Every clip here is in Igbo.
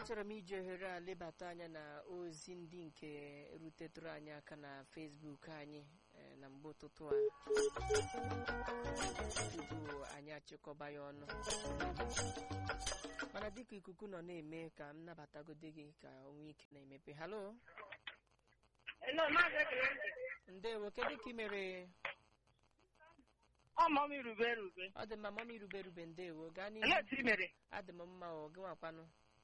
achọrọ m iji ohere a lebata anya na ozi ndị nke rutetụrụ anyị aka na Facebook anyị eh, na mgbe ụtụtụ a tupu anyị achịkọba ya ọnụ mana dịka ikuku nọ na-eme ka m nabatagode gị ka o nwee ike na-emepe halo Hello, Maazị Ekene. ndewo kedu ka ị mere Ọ mọ m irube erube. ọ dị mma mama irube rube ndewo gaa Olee n'ihu etu ị mere? adị m mma o gị nwakwanụ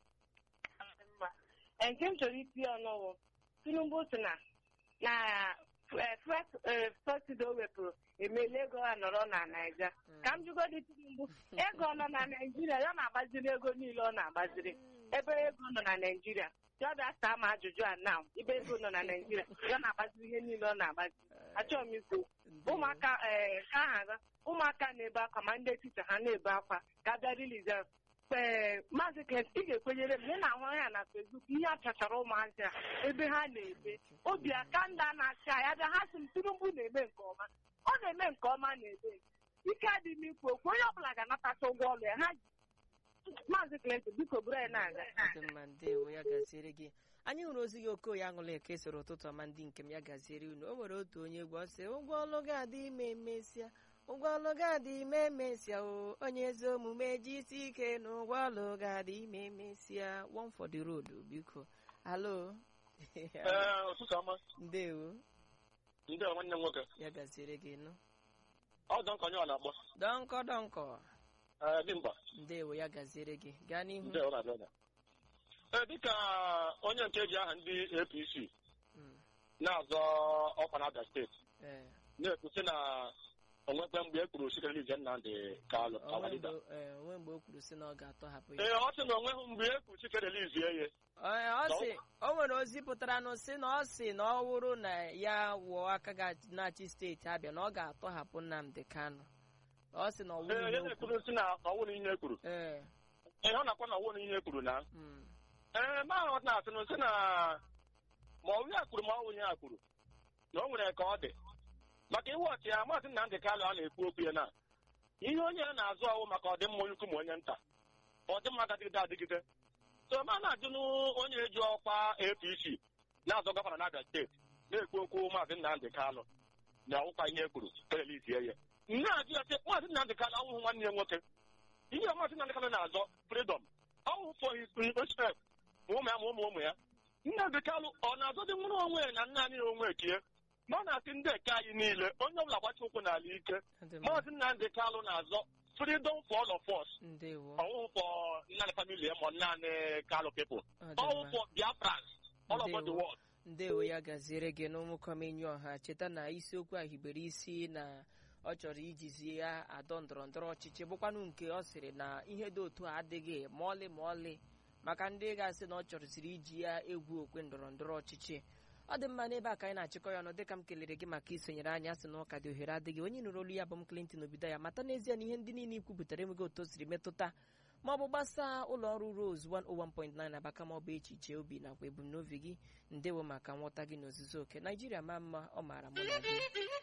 Mma. Ee, Nke m chọrọ iti ọnụ wụ Tinubu sị na na eh, first eh, subsidy o wepụrụ emeela ego a nọrọ na Naija. Ka m jụgodi Tinubu, ego ọ nọ na Naịjirịa ya na-agbaziri ego niile ọ na-agbaziri. Ebe ego nọ na Naịjirịa, ya bịa saa m ajụjụ a na ebe ego nọ na Naịjirịa, ya na-agbaziri ihe niile ọ na-agbazi. Achọrọ m ikwu Ndewo. ụmụaka ee ka aha ga ụmụaka na-ebe akwa ma ndị ticha ha na-ebe akwa ka bịa rilize ee maazị Kent ị ga-ekwenyere m na ị na-ahụ ya na Facebook ihe a chachara ụmụazị a ebe ha na-ebe obi aka ndị a na-achị a ya bịa ha sị m Tinubu na-eme nke ọma ọ na-eme nke ọma na-ebe ike adị m ikwu okwu onye ọbụla ga-anatacha ụgwọ ọrụ ya ha ji maazị Clinton biko buru ya na-aga dị mma ndewo ya gaziere gị anyị hụrụ ozi gị okoye aṅụla eke soro ụtụtụ ọma ndị nke m ya gaziere unu o nwere otu onye egwu ọ sị ụgwọ ọlụ ga-adị ime emesịa ụgwọ ọlụ ga-adị ime emesịa o onye ezi omume ji isi ike na ụgwọ ọlụ ga-adị ime emesịa one for the road biko alo Ee, ụtụtụ ọma ndewo ndị a nwanne m nwoke ya gaziere gị nụ ọ dọ nkọ onye ọ na-akpọ dọnkọ dọnkọ Ee, dimkpa ndewo ya gaziere gị gaa n'ihu ndị ọ na-abịa ọbịa. ee dịka onye nke ji aha ndị APC Mm, na-azọ ọkwa na Abia steeti ee. na-ekwusi na onwekwe mgbe e kwuru Chikere Ize Nnamdị Kalụ onwe awadida mgbe ee, onwe mgbe o kwuru sị na ọ ga-atọhapụ ya ee ọ sị na onweghị mgbe e kwuru Chikere Izie ye Ee, ọ sị o nwere ozi pụtara nụ sị na ọ sị na ọ wụrụ na ya wụọ aka ga- na-achị steeti Abịa na ọ ga-atọhapụ Nnamdi Kanu ọ sị na ọ ee wụrụ ya n'okwu na-ekwuru si na ọwụrụ ihe e kwuru ee ee ọ na-akwa na ọwụrụ ihe e kwuru na mm, ee ma ọ na-asị na sị na ma ọ ya kwuru ma ọ wụnye ya kwuru na o nwere ka ọ dị maka iwe ọchị ya maazị Nnamdị Kalụ a na-ekwu okwu ya na ihe onye a na-azụ ọwụ maka ọdịmma onye ukwu ma onye nta ọdịmma gadịgide adịgide so ma na-ajụ onye eji ọkwa APC na-azọ gọvanọ na Abia steeti na-ekwu okwu maazị Nnamdị Kalụ na ọwụkwa ihe e kwuru televizie ya na-ajụ ya sị maazị Nnamdị Kalụ ọnwụhụ nwanne ya nwoke ihe maazị Nnamdị Kalụ na-azọ freedom ọwụ for his respect ma ụmụ ya ma ụmụ ụmụ ya Nnamdị Kalụ ọ na-azọdị nwụrụ onwe ya na nna anyị na onwe ekie ma ọ na-asị ndị eke anyị niile onye ọbụla gbachi ụkwụ n'ala ike ọ dị mma. maazị Nnamdị Kalụ na-azọ freedom for all of us ndewo ọwụhụ for naanị family ma naanị Kalụ people ọ dị ọwụ mma. for Biafrans all over the Ndewo. world ndewo ya gaziere gị n'ụmụkọmenyu ọha cheta na isiokwu a hibere isi na ọ chọrọ ijizi ya adọ ndọrọ ndọrọ ọchịchị bụkwanụ nke ọ sịrị na ihe dị otu a adịghị ma ọlị ma ọlị maka ndị ga-asị na ọ chọrọsiri iji ya egwu okwe ndọrọ ndọrọ ọchịchị ọ dị mma n'ebe a ka anyị na-achịkọ ya ọnụ dịka m kelere gị maka isonyere anyị asị na ụka dị ohere adịghị onye nụrụ olu ya bụ m Clinton obido ya mata n'ezie na ihe ndị niile ikwupụtara enweghị otu o siri metụta ma ọ bụ gbasaa ụlọ ọrụ Rose 101.9 Abaka ma ọ bụ echiche obi nakwa ebumnobi gị ndewo maka nghọta gị n'ozuzu oke Naijiria ma mma ọ maara mụ na gị